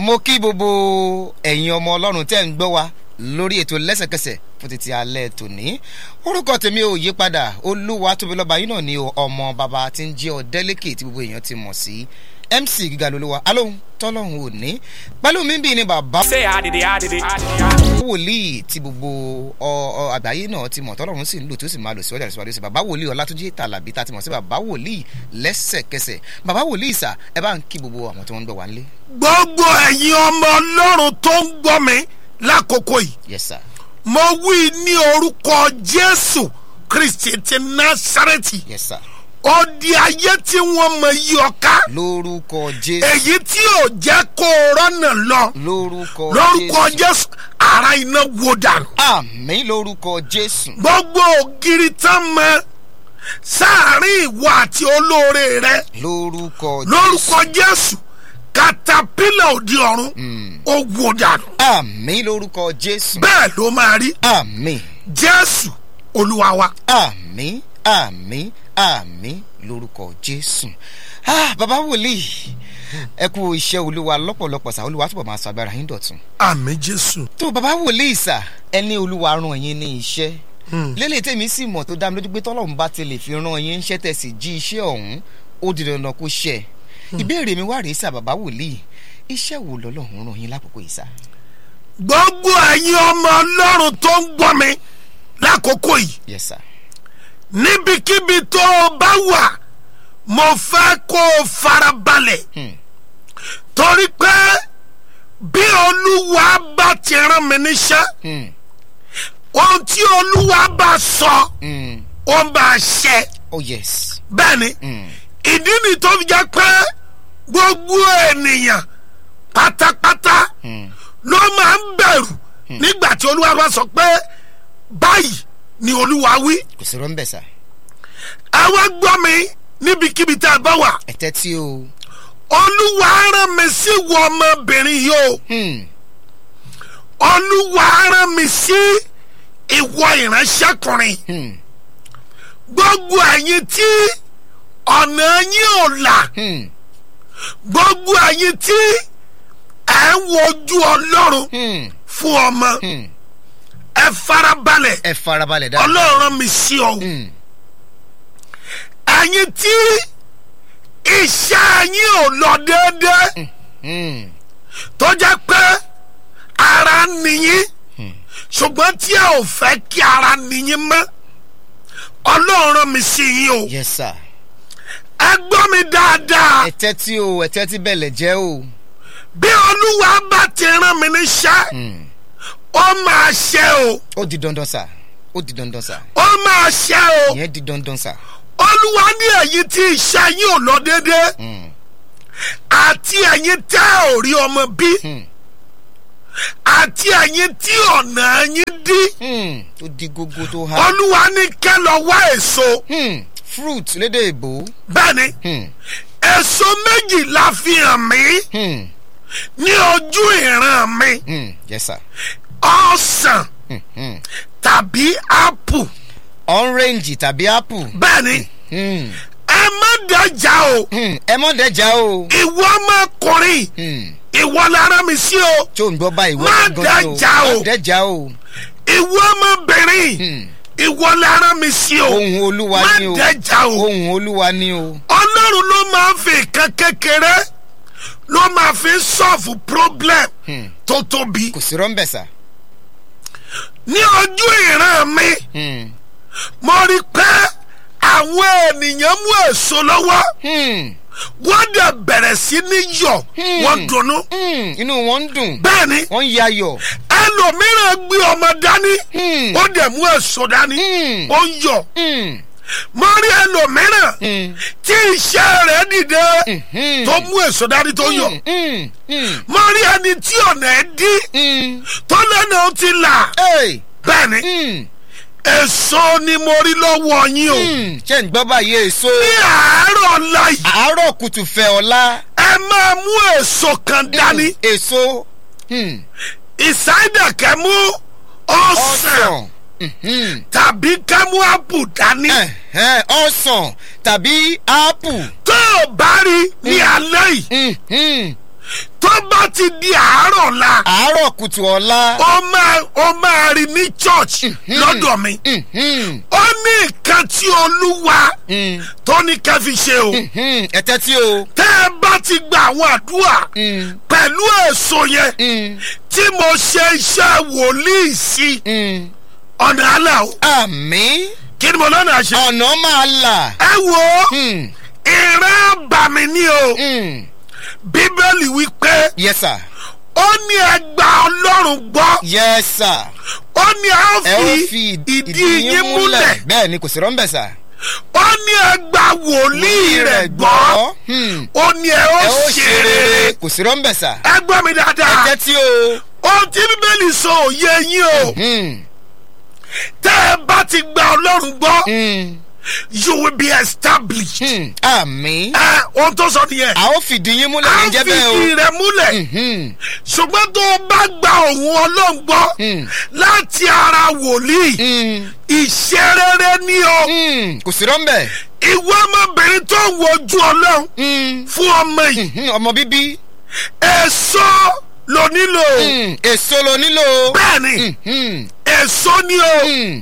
mo kí gbogbo ẹ̀yin ọmọ ọlọ́run tẹ́ ń gbọ́ wa lórí ètò lẹ́sẹ̀kẹsẹ̀ fún títí alẹ́ tòní orúkọ tèmi ò yí padà olúwa tóbi lọ́ba yín náà ni ọmọ bàbá tí ń jẹ́ ọ̀dẹ́lẹ́kẹ̀ tí gbogbo èèyàn ti mọ̀ sí mc gíga lolúwa alóhùn tọ́lọ́hún ò ní pẹ̀lú mi bí ni bàbá Say I did it, I did it, I did it. I did it. wòlíì tí gbogbo ọ- ọ àgbáyé náà ti mọ̀ tọ́lọ́run sì ń lò tí ó sì máa lò síwájú àti síwájú sí bàbá wòlíì ọlátúnjí tàlàbí tá a ti mọ̀ sí bàbá wòlíì lẹ́sẹ̀kẹsẹ̀ bàbá wòlíì sà ẹ bá ń kí gbogbo àwọn tí wọ́n ń gbọ́ wá nílé. gbogbo ẹ̀yin ọmọ ọlọ́run tó ń gbọ́ mi lákòókò yìí yes sir mo wí ní orúkọ jésù kristi ti násàrẹ́tì yes sir òdi ayé tí wọ́n mọ yí ọ̀ká lórúkọ jésù èyí tí ò jẹ́ kó o rọ́nà lọ lórúkọ lórúkọ jésù ara iná wo dànù àmì lórúkọ jésù gbogbo ògiri tán mọ sáàrin ìwọ àti olóore rẹ lórúkọ lórúkọ jésù katapila òdi ọ̀run ó wo dànù àmì lórúkọ jésù bẹ́ẹ̀ ló máa rí àmì jésù olúwa wa. àmì àmì àmì lórúkọ jésù ah bàbá wòlíì ẹ kú iṣẹ́ olúwa lọ́pọ̀lọpọ̀ sá olúwa túbọ̀ máa sọ agbára yín dọ̀tun. àmì jésù. tó bàbá wòlíì sà ẹni olúwa rán yín ní iṣẹ́ lélẹ̀ tèmi sì mọ̀ tó dá mi lójú pé tọ́lọ́run bá ti lè fi rán yín iṣẹ́ tẹ̀ sí jí iṣẹ́ ọ̀hún ó di dandan kó ṣẹ ìbéèrè mi wá rèé sà bàbá wòlíì iṣẹ́ wo lọ́lọ́run rán yín lákòókò yìí sà. gbogbo ẹ̀yin ọmọ ọlọ́run tó ń gbọ́ mi lákòókò yìí yes sir níbikíbi tó o bá wà mo fẹ́ kó o farabalẹ̀ Hmm. torí pé bí olúwa bá ti rán mi níṣẹ́ Hmm. ohun tí olúwa bá sọ Hmm. ó máa ṣẹ oh yes. bẹ́ẹ̀ ni Hmm. ìdí ni tó fi jẹ́ pé gbogbo ènìyàn pátápátá Hmm. ló máa ń bẹ̀rù nígbà tí olúwa bá sọ pé báyìí ni olúwa wí kò sí rọ́ńbẹ̀ sà ẹ wá gbọ́ mi níbikíbi tá a bá wà ẹ tẹ́tí o. olúwa rán mi sí wọ ọmọbìnrin yìí o Hmm. olúwa rán mi sí ìwọ ìránṣẹ́kùnrin Hmm. gbogbo ẹ̀yin tí ọ̀nà yín ò là Hmm. gbogbo ẹ̀yin tí ẹ̀ ń wojú ọlọ́run Hmm. fún ọmọ Hmm. ẹ farabalẹ̀ ẹ farabalẹ̀ dáadáa. ọlọ́run rán mi sí ọ Hmm. ẹ̀yin tí iṣẹ́ yín ò lọ déédéé Hmm. tó jẹ́ pé ara nìyí ṣùgbọ́n tí ẹ ò fẹ́ kí ara nìyí mọ́ ọlọ́run rán mi sí yín o yes sir. ẹ gbọ́ mi dáadáa ẹ tẹ́tí o ẹ tẹ́tí bẹ̀lẹ̀ jẹ́ o. bí olúwa bá ti rán mi níṣẹ́ Hmm. ó máa ṣe o ó di dandan sà ó di dandan sà ó máa ṣe o ìyẹn di dandan sà. olúwa ní ẹ̀yin tí iṣẹ́ yín ò lọ déédéé Hmm. àti ẹ̀yin tẹ́ ò rí ọmọ bí Hmm. àti ẹ̀yin tí ọ̀nà yín dí Hmm. ó di gógó tó ha. olúwa ní kẹ́ lọ wá èso Hmm. fruit lédè èbó. bẹ́ẹ̀ ni Hmm. èso méjì la fi hàn mí Hmm. ní ojú ìran mi Hmm. yes sir. ọ̀sán Hmm. Hmm. tàbí ápù orange tàbí apple. bẹ́ẹ̀ ni Hmm. ẹ má dájà o Hmm. ẹ mọ̀ dẹ́jà o. ìwọ ọmọkùnrin Hmm. ìwọ lára mi sí o tí ò ń gbọ́ báyìí Má wọ́n dẹ́jà o. má dẹ́jà o. ìwọ ọmọbìnrin Hmm. ìwọ lára mi sí o ohun olúwa má ni o. dájà o ohun olúwa ni o. ọlọ́run ló máa ń fi nǹkan kékeré ló máa fi ń sọ́ọ̀fù problem Hmm. tó tóbi kò sí rọ́ńbẹ̀ sà. ní ojú ìran mi Hmm. mo rí i pé àwọn ènìyàn mú èso lọ́wọ́ Hmm. wọ́n dẹ̀ bẹ̀rẹ̀ sí ní yọ̀ Hmm. wọ́n dunnú Hmm. inú wọn ń dùn. bẹ́ẹ̀ ni wọ́n ń yayọ̀. ẹlòmíràn gbé ọmọ dání Hmm. ó dẹ̀ mú èso dání Hmm. ó ń yọ̀ Hmm. mo rí ẹlòmíràn Hmm. tí iṣẹ́ rẹ̀ dìde Hmm. tó mú èso dání tó yọ̀ Hmm. Hmm. mo rí ẹni tí ọ̀nà ẹ̀ dí Hmm. tó lẹ́nu ó ti là Hey. bẹ́ẹ̀ ni Hmm. èso ni mo rí lọ́wọ́ yín o Hmm. ṣé ń gbọ́ báyìí èso. ní àárọ̀ ọ̀la yìí àárọ̀ kùtù fẹ́ ọ̀la. ẹ máa mú èso kan dání èso. Hmm. ìsáyédà kẹ́ mú ọ̀sán ọsàn. Mhm. tàbí kẹ́ mú ápù dání Ẹ̀hẹ́n, ọsàn tàbí ápù. tó o bá rí ní alẹ́ yìí Mhm. tó bá ti di àárọ̀ la àárọ̀ kùtù ọ̀la. ó máa ó máa rí ní church lọ́dọ̀ mi Mhm, ó ní nǹkan tí olúwa mhm, tó ní ká fi ṣe o mhm. ẹ tẹ́tí o. tẹ́ ẹ bá ti gba àwọn àdúrà Mhm, pẹ̀lú èso yẹn mhm, tí mo ṣe iṣẹ́ wòlíì sí mhm. ọ̀nà àlà o àmì kí ni mo lọ́nà àṣẹ. ọ̀nà máa là. ẹ wo Mhm, ìran bàmí ni o mhm. bíbélì wí pé yes sir ó ní ẹgbà ọlọ́run gbọ́ yes sir. ó ní a ẹ ó fi fi ìdí yín múlẹ̀ bẹ́ẹ̀ ni kò sí rọ́ńbẹ̀ sà. ó ní ẹgbà wòlíì rẹ̀ gbọ́ Hmm. ó ní ẹ ó ẹ ó ṣe rere kò sí rọ́ńbẹ̀ sà. ẹ gbọ́ mi ẹ dáadáa tẹ́tí o. ohun tí bíbélì sọ òye yín o Hmm, tẹ́ ẹ bá ti gba ọlọ́run gbọ́ hmm, you will be established hmm. àmì. ẹ ohun tó sọ nìyẹn a ó fìdí yín múlẹ̀ a ní jẹ́ fi bẹ́ẹ̀ o. ìdí rẹ̀ múlẹ̀ Mhm, ṣùgbọ́n tó o bá gba òun ọlọ́run gbọ́ Hmm. láti ara wòlíì hmm, ìṣerere ní o hmm. kò sí rọ́ńbẹ̀. ìwé ọmọbìnrin tó ń wojú ọlọ́run Hmm, fún ọmọ yìí mhm. ọmọ bíbí. èso ló nílò Hmm, èso lo nílò. bẹ́ẹ̀ ni Mhm, èso ní o hmm,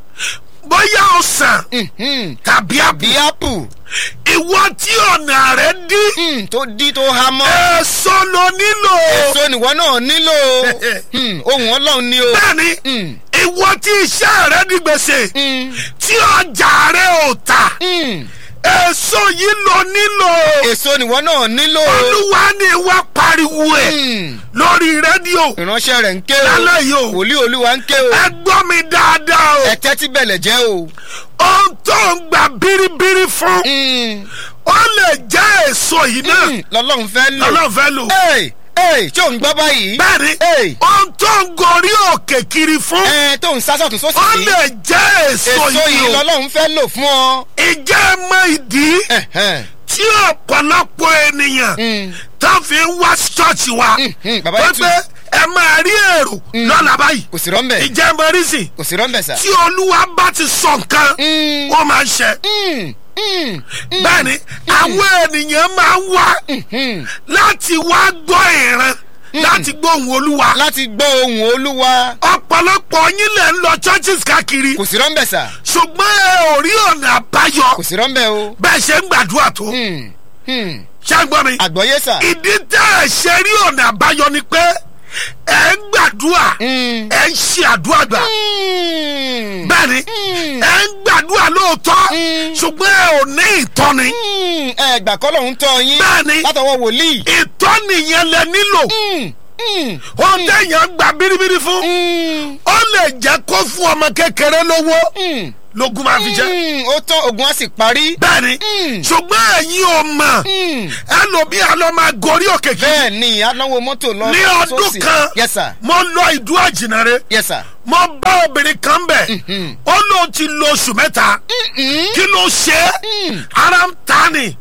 bóyá ọsàn mhm. tàbí àbí bí ápù ìwọ tí ọ̀nà rẹ̀ dí hmm, tó dí tó há mọ́. èso ló nílò èso nìwọ náà nílò. Hmm, ohun ọlọ́run ni o. bẹ́ẹ̀ ni Hmm, ìwọ tí iṣẹ́ rẹ̀ di gbèsè hmm, tí ọjà rẹ̀ ò tà hmm. èso yìí ló nílò èso nìwọ náà nílò. olúwa ni wá pariwo ẹ̀ Hmm, lórí rédíò ìránṣẹ́ rẹ̀ ń ké o. lálẹ́ yìí o wòlíì olúwa ń ké o. ẹ gbọ́ mi dáadáa o ẹ tẹ́tí bẹ̀lẹ̀ jẹ́ o. ohun tó ń gbà bíríbírí fún Hmm, ó lè jẹ́ èso yìí náà hmm, lọ́lọ́run fẹ́ lò. lọ́lọ́ fẹ́ lò Hey, hey, ṣé ò ń gbọ́ báyìí. bẹ́ẹ̀ni Hey. ohun tó ń gorí òkè kiri fún ẹ tó ń sásọ̀tún sósì ó sí. lè jẹ́ èso èso yìí yìí o lọ́lọ́run fẹ́ lò fún ọ. ìjẹ́ mọ ìdí Ẹ̀hẹ́n. tí ọ̀pọ̀lọpọ̀ ènìyàn Hmm, tó fi ń wá ṣọ́ọ̀ṣì wa hmm, bàbá pé yìí tù. pé ẹ máa rí èrò lọ́la báyìí kò sí rọ́ńbẹ̀. ìjẹ́ mọ rísì kò sí rọ́ńbẹ̀ sà. tí olúwa bá ti sọ nǹkan Hmm, ó máa ń ṣe hmm, hmm, bẹ́ẹ̀ni àwọn ènìyàn máa ń wá hmm. láti wá gbọ́ ìran láti gbọ́ ohùn olúwa láti gbọ́ ohùn olúwa. ọ̀pọ̀lọpọ̀ yín lẹ̀ ń lọ churches káàkiri kò sí rọ́ńbẹ̀ sà. ṣùgbọ́n ẹ ò rí ọ̀nà àbáyọ kò sí rọ́ńbẹ̀ o. bẹ́ẹ̀ ṣe ń gbàdúrà tó Hmm, hmm. ṣàgbọ́n mi àgbọ̀yé sà. ìdí tẹ́ ẹ ṣe rí ọ̀nà àbáyọ ni pé ẹ ń gbàdúrà Hmm. ẹ ń ṣe àdúrà gbà Hmm. bẹ́ẹ̀ni Hmm. ẹ ń gbàdúrà lóòótọ́ Mm. ṣùgbọ́n ẹ ò ní ìtọ́ni Hmm, ẹ gbà kọ́ lòun tọ́ yín. Bẹ́ẹ̀ni. látọwọ́ wòlíì. ìtọ́ni yẹn lẹ nílò Hmm, hmm, ohun téèyàn gbà bíríbírí fún hmm, ó lè jẹ́ kó fún ọmọ kékeré lówó hmm. lógún máa fi jẹ́ Hmm, ó tán ogun á sì parí. bẹ́ẹ̀ni Mm. ṣùgbọ́n ẹ̀yin ò mọ̀ Hmm. ẹlòmíì àlọ́ máa gorí òkè kí bẹ́ẹ̀ ni anáwó mọ́tò lọ ní ọdún sósì. kan yes sir mo lọ ìdú àjìnàre yes sir. mo bá obìnrin kan bẹ̀ Mhm. ó lóun ti lo oṣù mẹ́ta Mm, kí ló ṣe é Mm. ara ń ta ni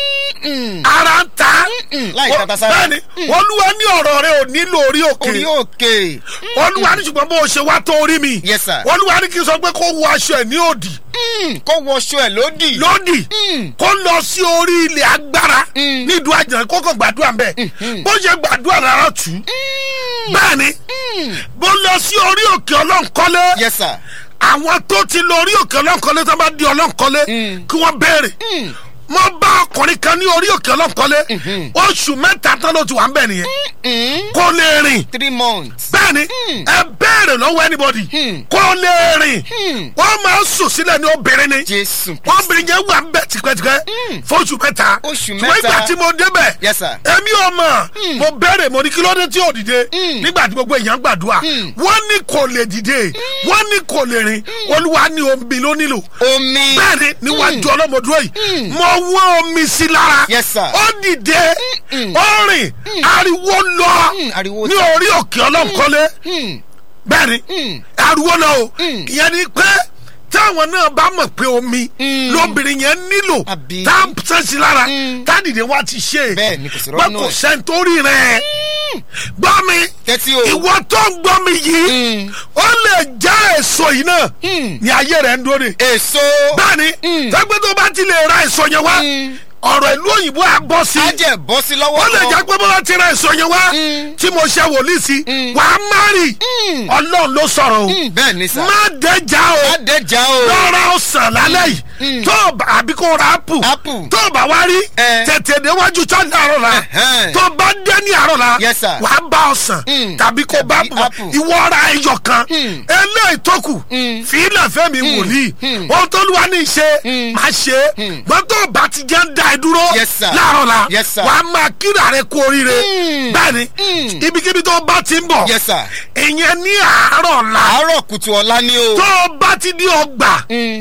mm, ara ń ta mm, láì Ó- tata sára. bẹ́ẹ̀ni olúwa ní ọ̀rọ̀ rẹ ò nílò orí òkè orí òkè. olúwa ní ṣùgbọ́n bó o ṣe wá tó orí mi Yes, sir. olúwa ní kí n sọ pé kó wọ aṣọ ẹ̀ ní òdì Mm, kó wọṣọ ẹ̀ lódì. lódì Mm. kó lọ sí orí ilẹ̀ agbára Mm. nídùú àjàn kó kàn gbàdúrà ń bẹ̀ Mhm. bó ṣe gbàdúrà rárá tù ú Mm, bẹ́ẹ̀ni mm. bó lọ sí orí òkè ọlọ́nkọ́lé yes sir. àwọn tó ti lọ orí òkè ọlọ́nkọ́lé tó bá di ọlọ́nkọ́lé Mm. kí wọ́n béèrè Mm, mo bá ọkùnrin kan ní orí òkè ọlọ́nkọ́lé Mhm. oṣù mẹ́ta tán ló ti wà ń bẹ̀ nìyẹn mm. kó lè rìn three months. bẹ́ẹ̀ni Mm. ẹ béèrè lọ́wọ́ anybody Mm. kó lè rìn Mm. wọ́n máa ń sùn sílẹ̀ ní obìnrin ni jésù. obìnrin yẹn wà ń bẹ̀ tipẹ́tipẹ́ Mm. fóṣù mẹ́ta Oṣù ṣùgbọ́n mẹ́ta. ìgbà tí mo débẹ̀ yes sir. èmi ò mọ̀ Mm. mo béèrè mo ní kí ló dé tí ò dìde Mm. nígbà tí gbogbo èèyàn gbàdúrà Mm. wọ́n ní kò lè dìde wọ́n ní kò lè rìn olúwa ní omi ló nílò omi. bẹ́ẹ̀ni níwájú ọlọ́mọdúró yìí Mm. mo wọ́n omi sí lára Yes, sir. ó dìde Mm. ó rìn ariwo lọ Mm, ariwo ní ta. orí òkè ọlọ́nkọ́lé Mm, bẹ́ẹ̀ni mm. ariwo lọ o Mm. ìyẹn ni pé táwọn náà bá mọ̀ pé omi Mm. lóbìnrin yẹn nílò Àbí? tá a sẹ́sì lára Mm. tádìdé wa ti ṣe Bẹ́ẹ̀ ni, kò sí pé rọ́nù kò ẹ̀. sẹ́ńtórí rẹ̀ gbọ́ mi tẹ́tí o. ìwọ tó ń gbọ́ mi yìí Mm. ó lè já èso yìí náà Mm. ní ayé rẹ̀ ń dóre èso. bẹ́ẹ̀ni Mm. tẹ́gbẹ́ tó bá ti lè ra èso yẹn wá Mm. ọ̀rọ̀ ìlú òyìnbó á bọ́ sí á jẹ́ bọ́ sí lọ́wọ́ ó lè kan. jẹ́ pé bọ́lá ti ra èso yẹn wá tí mo ṣe wòlíì sí wà á má rì ọlọ́run ló sọ̀rọ̀ o Mm, bẹ́ẹ̀ ni sà. má dẹ́jà o má dẹjà o. lọ́ra ọ̀sán lálẹ́ yìí tó o bá àbí kó ra apple Apple. tó o bá wá rí Eh. tètè déwájú church àárọ̀ la Ẹ̀hẹ́n. tó o bá dé ní àárọ̀ la Yes, sir. wà á bá ọ̀sán Mm. tàbí kó bá Tàbí apple apple. ìwọ ra ẹyọ kan Mm. eléyìí tó kù fìlà fẹ́mi wòlíì ohun tó lùwà ní í ṣe máa ṣe gbọ́n tó o bá ti jẹ́ ń da ẹ dúró Yes, sir. láàárọ̀ la Yes, sir. wà á máa kíra rẹ kú oríire Mm. bẹ́ẹ̀ni Mm. ibikíbi tó o bá ti ń bọ̀ Yes, sir. ìyẹn ní àárọ̀ la àárọ̀ kùtù ọ̀la ni o. tó o bá ti di ọgbà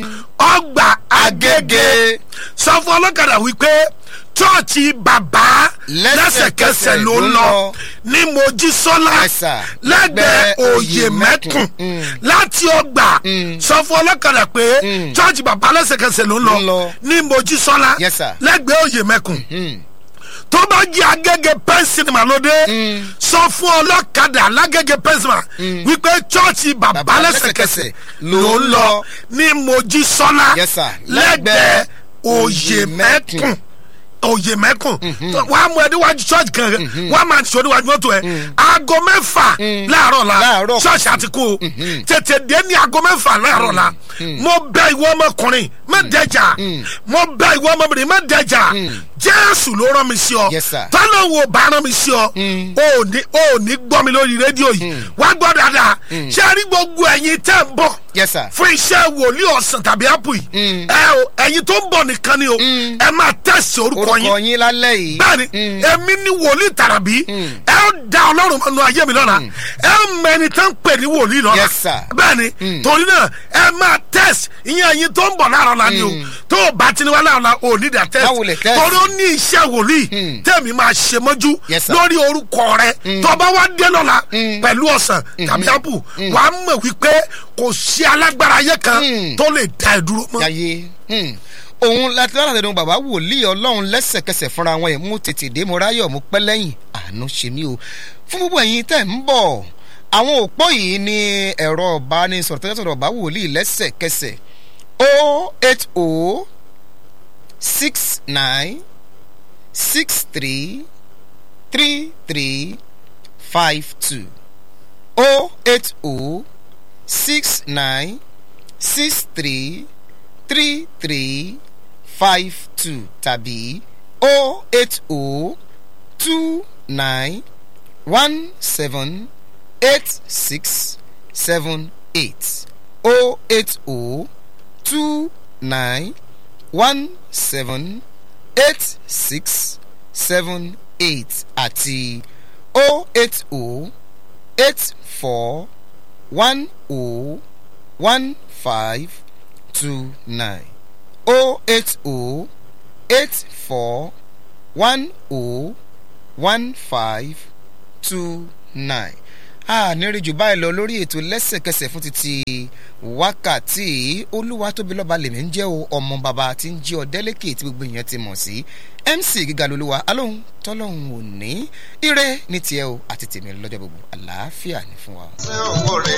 ọgbà agége Agége. sọ fún ọlọ́kadà wípé chọ́ọ̀chì bàbá lẹ́sẹ̀kẹsẹ̀ ló ń lọ ní mojísọ́lá Yes, sir. lẹ́gbẹ̀ẹ́ Lẹ́gbẹ̀ẹ́ òye mẹ́kùn Mm. láti ọgbà sọ fún ọlọ́kadà pé chọ́ọ̀chì bàbá lẹ́sẹ̀kẹsẹ̀ ló ń Ló ń lọ lọ. ní mojísọ́lá Yes, sir. lẹ́gbẹ̀ẹ́ òye mẹ́kùn Mm. tó bá jẹ́ agége pẹ́ńsìnìmà lóde sọ fún ọlọ́kadà lágége pẹ́ńsìnìmà wípé chọ́ọ̀chì bàbá Bàbá lẹ́sẹ̀kẹsẹ̀ lẹ́sẹ̀kẹsẹ̀ ló ń lọ ní mojísọ́lá Yes, sir. lẹ́gbẹ̀ẹ́ òye Òyè mẹ́kùn òye mẹ́kùn wà á mú ẹ níwájú church kan wà á máa ṣe oníwájú mọ́tò ẹ aago mẹ́fà láàárọ̀ la Láàárọ̀ church àti kú o tètè dé ní aago mẹ́fà láàárọ̀ la mo bẹ ìwọ ọmọkùnrin má dẹjà mo bẹ ìwọ ọmọbìnrin má dẹjà jésù ló rán mi sí ọ Yes, sir. tọ́lá wo bá rán mi sí ọ o ò ní o ò ní gbọ́ mi lórí rédíò yìí wá gbọ́ dáadáa ṣé a rí gbogbo ẹ̀yin tẹ́ ń bọ̀ Yes, sir. fún iṣẹ́ wòlíì ọ̀sán tàbí ápù yìí ẹ o ẹ̀yin tó ń bọ̀ nìkan ni o ẹ máa tẹ̀sí orúkọ orúkọ yín yín lálẹ́ yìí. bẹ́ẹ̀ni èmi ní wòlíì tàràbí ẹ ó da ọlọ́run mọ́nu ayé mi lọ́la ẹ ó mẹni tán pè ní wòlíì lọ́la Yes, sir. bẹ́ẹ̀ni torí náà ẹ máa tẹ̀sí ìyẹn ẹ̀yin tó ń bọ̀ láàárọ̀ la ni o tó o bá ti ní wá láàárọ̀ la o ní dà Báwo lè tẹ̀sí test? torí ó ní iṣẹ́ wòlíì tẹ̀mí máa ṣe mọ́jú Yes, sir. lórí orúkọ rẹ tó bá wá dé lọ́la pẹ̀lú ọ̀sán tàbí ápù wàá mọ̀ wípé kò sí alágbára ayé kan tó lè dá ẹ dúró mọ́. yàyé hmm. òun láti lára tẹnu bàbá wòlíì ọlọ́run lẹ́sẹ̀kẹsẹ̀ fúnra wọn yẹn mú tètè dé mo ráyọ̀ mo pẹ́ lẹ́yìn àánú ṣe mí o fún gbogbo ẹ̀yin tẹ̀ ń bọ̀ àwọn òpó yìí ní ẹ̀rọ ìbánisọ̀rọ̀ tẹ́lẹ̀ sọ̀rọ̀ bàbá wòlíì lẹ́sẹ̀kẹsẹ̀ o eight o six nine six three three three five two o eight o six nine six three three three five two tàbí o eight o two nine one seven eight six seven eight o eight o two nine one seven eight six seven eight àti o eight o eight four one o one five two nine o eight o eight four one o one five two nine a nírìn jù báyìí lọ lórí ètò lẹ́sẹ̀kẹsẹ̀ fún títí wákàtí olúwa tóbi lọ́ba lèmi ń jẹ́ o ọmọ bàbá tí ń jí ọ délẹ́kì tí gbogbo èèyàn ti mọ̀ sí mc gíga lolúwa alóhùn tọ́lọ́hùn ò ní ire ní tiẹ̀ o àti tèmi lọ́jọ́ gbogbo àlàáfíà ní fún wa.